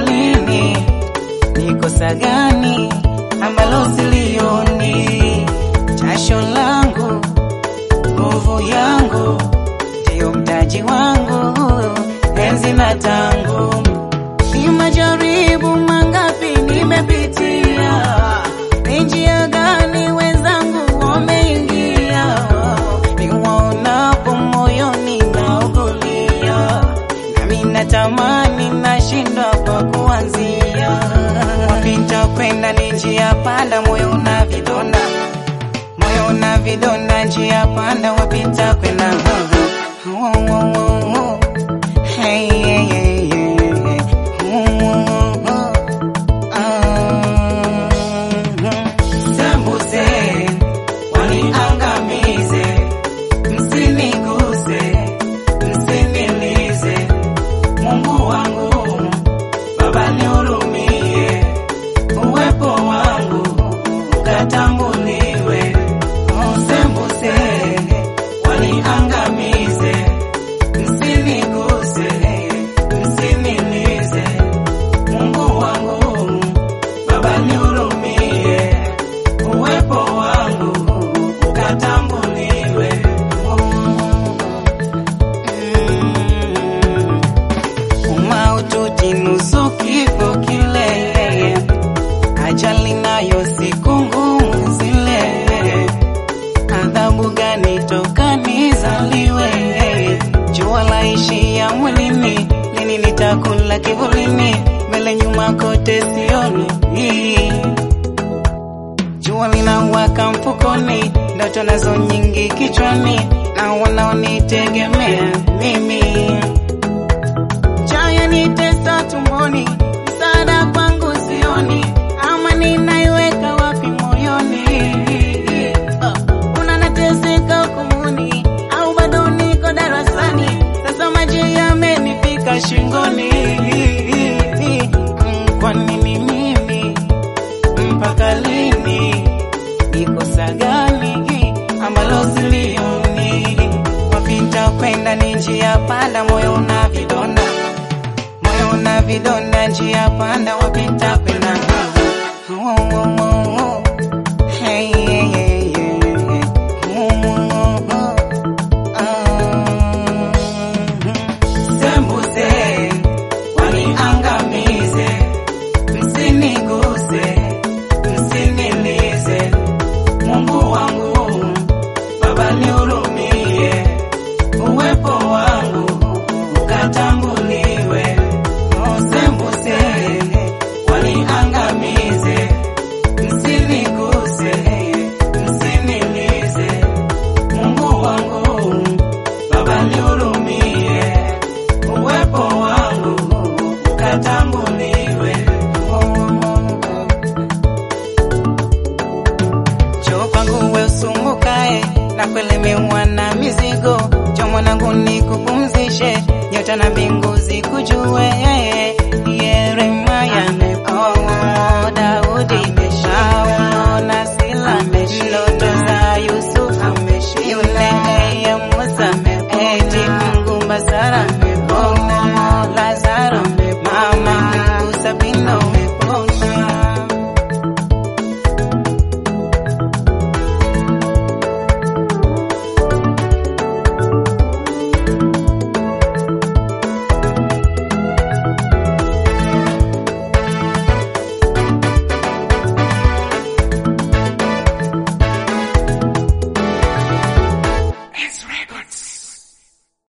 lini? Ni kosa gani ambalo silioni? Jasho langu, nguvu yangu, ndiyo mtaji wangu, enzi na tangu. Ni majaribu mangapi nimepitia, ni njia gani wenzangu wameingia, niwaonapo moyoni naugulia, nami natamani nashindwa kwa kuanzia. Wapita kwenda ni njia panda, moyo una vidonda, moyo una vidonda, njia panda, wapita kwenda Hey, hey, hey, hey, hey. Sembuse, waniangamize, msiniguse, msinilize. Mungu wangu, Baba nihurumie, uwepo wangu ukatambuliwe. Oh, Sembuse, waniangamize, msiniguse, msinilize. Mungu wangu, Baba nihurumie, uwepo wangu ukatambuliwe. Umaututi nusu kifo kile, ajali nayo siku ngumu zile. Adhabu gani toka nizaliwe? Jua laishia mwilini, lini nitakula kivulini? Mbele nyuma kote sioni Jua linawaka mfukoni, ndoto nazo nyingi kichwani, na wanaonitegemea mimi. Chaya nitesa tumboni, msaada kwangu sioni, ama ninaiweka wapi moyoni? Uh, unanateseka hukumuni, au bado niko darasani? Sasa maji yamenifika shingoni. Mm, Kwa nini mimi mpaka lini? Ni kosa gani ambalo silioni? Wapita kwenda ni njia panda, moyo una vidonda, moyo una vidonda, njia panda, wapita kwenda Oh, oh, oh, oh. Hey, hey, hey, hey, hey. Oh, oh, oh, oh. Ah. Sembuse, waniangamize, msiniguse, msinilize. Mungu wangu, Baba nihurumie, uwepo wangu ukatambuliwe. Oh, Sembuse, waniangamize, msiniguse, msinilize. Mungu wangu, Baba nihurumie, uwepo wangu ukatambuliwe. Njoo kwangu we usumbukae na kuelemewa na mizigo, njoo mwanangu nikupumzishe, nyota na mbingu zikujue,